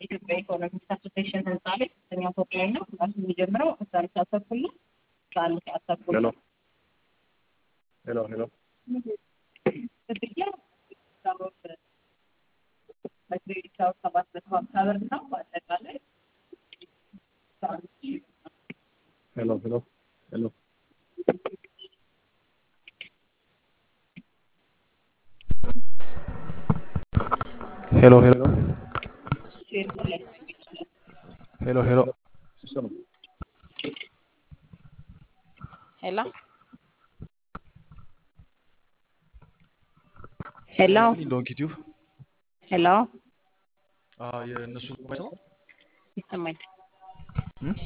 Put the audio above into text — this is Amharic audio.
ኢትዮጵያ ኢኮኖሚክስ አሶሴሽን ህንፃ ላይ ሶስተኛ ፎቅ ላይ ነው። ክላሱ የሚጀምረው አስራ አንድ ሰዓት ተኩል ነው። አስራ አንድ ሰዓት ተኩል ሄሎ ሄሎ ሄሎ ክፍያ በክሬዲት አወር ሰባት መቶ ሀምሳ ብር ነው። በአጠቃላይ አስራ አምስት ሺህ ብር ነው። ሄሎ ሄሎ ሄሎ ሄሎ ሄሎ ሼር ላይ ሄሎ ሄሎ ሲሰማ ሄሎ ሄሎ ዶንኪ ቲዩብ ሄሎ የእነሱ ነው ይሰማኝ